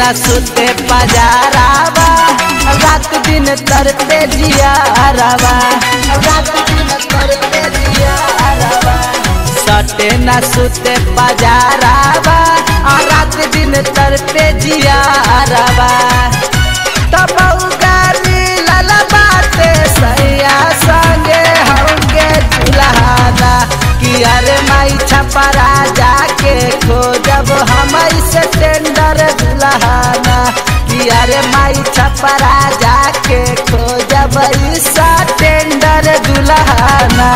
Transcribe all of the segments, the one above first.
न सुते पजारावा रात दिन तरते जियारावा रात दिन तरते जियारावा सटे न सुते पजारावा आ रात दिन तरते जियारावा तब गाली लाला बाते सैया संगे होंगे दुल्हाना कि अरे माई छपरा जाके खोजब हम से टेंडर दुल्हाना कि अरे माई छपरा जाके खोजब ईसा टेंडर दुल्हाना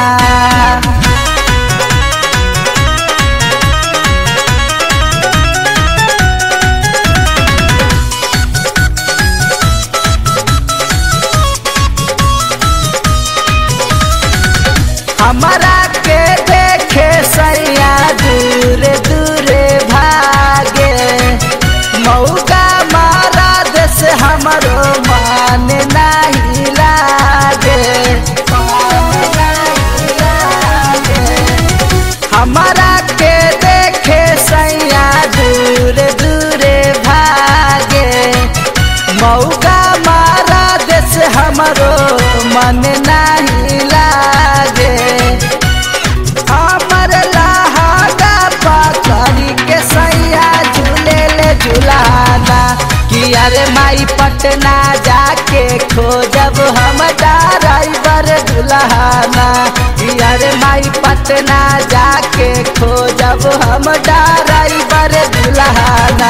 हमारा के देखे सैया दूर दूर भागे मौका मारा देश हमरो मान नहीं लागे हमारा के देखे सैया दूर दूर भागे मौका मारा देश हमरो मन नहीं लागे हमर लहागा पकड़ी के सैया झूले ले झुलाना कि अरे माई पटना जाके खोजब हम ड्राइवर दुल्हाना कि अरे माई पटना जाके खोजब हम ड्राइवर दुल्हाना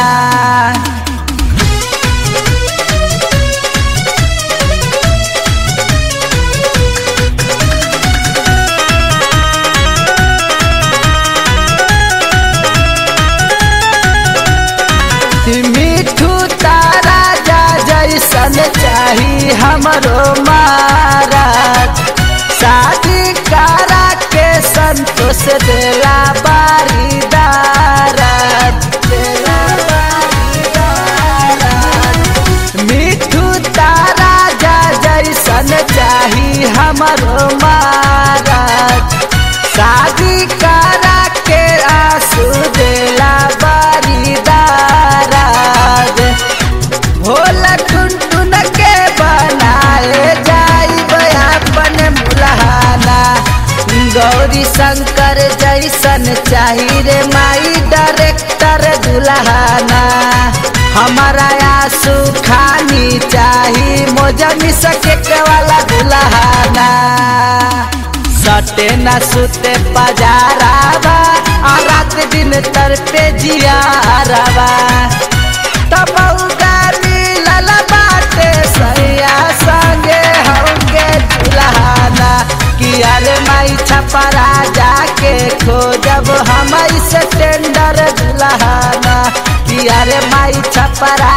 मिठू तारा जा जैसन चाही हमरो महाराज शादी करा के संतोष देला बारीदार देला बारीदार। मिठू तारा जा जैसन चाही हमरो महाराज शादी करा के आंसू देला बारीदाराज भोला टुनटुन के बनाए जाई अपन मुलहाना गौरी शंकर जैसन चाही रे माई डायरेक्टर दुल्हाना हमारा आंसू खानी चाही मोजनी सके वाला दुल्हाना सटे न सुते पजारावा आ रात दिन तरते जियारावा तब गाली लाला बाटे सैया संगे होंगे दुल्हाना कि अरे माई छपरा जाके खोजब हम से टेंडर दुल्हाना कि अरे माई छपरा